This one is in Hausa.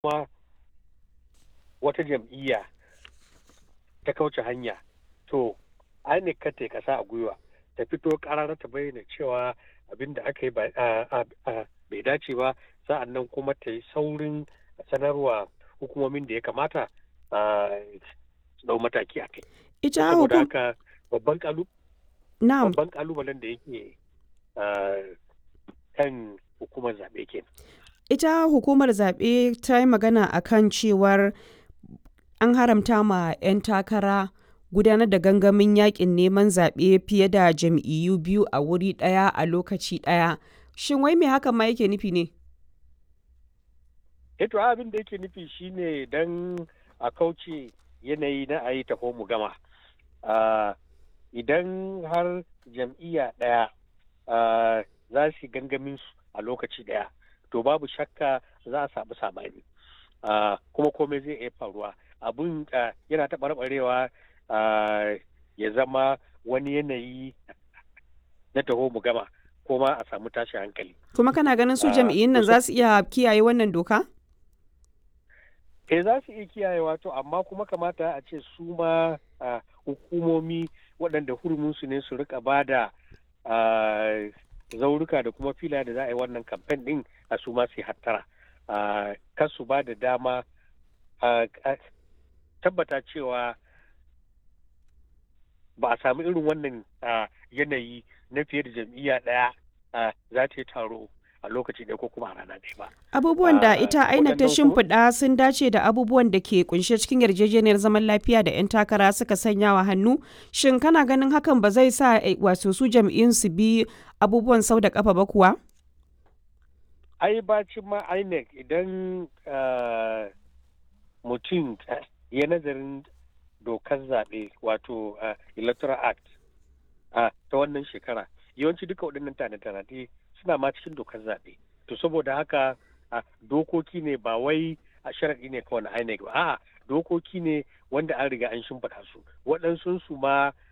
kuma wata jam'iyya ta kauce hanya to INEC ka ta kasa a gwiwa ta fito karara ta bayyana cewa abin da aka yi bai dace ba sa'an nan kuma ta yi saurin sanarwa hukumomin da ya kamata su dau mataki a kai. Ita Saboda haka babban kalu Na'am. babban kalubalen da yake kan hukumar zaɓe ke. Ita hukumar zaɓe ta yi magana a kan cewar an haramta ma 'yan takara gudanar da gangamin yakin neman zaɓe fiye da jam'iyyu biyu a wuri ɗaya a lokaci ɗaya. Shin wai me hakan ma yake nufi ne? Eto abin da yake nufi shine don a kauce yanayi na a yi taho mu gama. Idan har jam'iyya ɗaya za su gangamin su a lokaci ɗaya, to babu shakka za a samu sabani. Kuma komai zai iya faruwa. Abin yana taɓarɓarewa ya zama wani yanayi na taho mu gama ko ma a samu tashi hankali. Kuma kana ganin su jam'iyyun nan za su iya kiyaye wannan doka? Eh za su iya kiyayewa to amma kuma kamata a ce su ma hukumomi waɗanda huruminsu ne su rika ba da zauruka da kuma fila da za a yi wannan kamfen ɗin a su ma su hattara. Kar su ba da dama tabbata cewa ba a samu irin wannan yanayi na fiye da jam'iyya ɗaya za ta yi taro a lokaci ɗaya ko kuma a rana ɗaya ba. Abubuwan da ita INEC ta shimfiɗa sun dace da abubuwan da ke kunshe cikin yarjejeniyar zaman lafiya da 'yan takara suka sanya wa hannu. Shin kana ganin hakan ba zai sa wato su jam'iyyun su bi abubuwan sau da kafa ba kuwa? Ai bacin ma INEC idan mutum ya nazarin dokar zaɓe wato electoral act ta wannan shekara yawanci duka waɗannan tanade suna ma cikin dokar zaɓe to saboda haka dokoki ne ba wai a sharaɗi ne kawai na INEC ba a'a dokoki ne wanda an riga an shimfiɗa su waɗansu su ma